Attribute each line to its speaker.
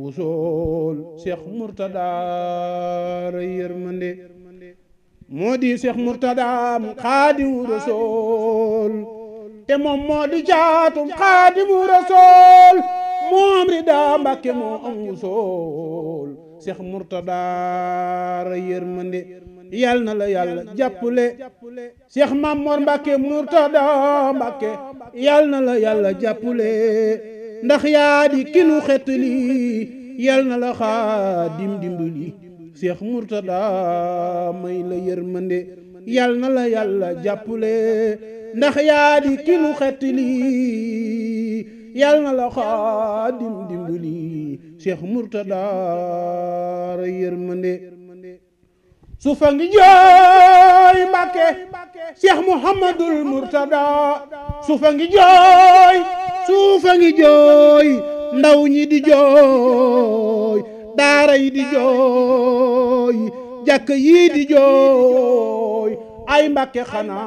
Speaker 1: wusool Cheikh Mourtada ray yërmande moo di Cheikh Mourtada Xaadimu Rasuul te moom moo di jaatum Xaadimu Rasuul moom rida Mbàkke moo am wusool Cheikh Mourtada ray yërmande yal na la yàlla jàppale Cheikh Mamor Mbàkke Mourtada Mbàkke yal na la yàlla jàppale ndax yaa di kinu xetli yal na la xaadim dimbali Cheikh Mourtada may la yërmande yal na la yàlla jàppale ndax yaa di kinu xetli yal na la xaadim dimbali Cheikh Mourtada ray yërmande sufa ngi jooy Mbàkke Cheikh Mouhamadul Mourtada sufa ngi jooy sufa ngi jooy ndaw ñi di jooy daara yi di jooy jàkk yi di jooy ay Mbàkke xanaa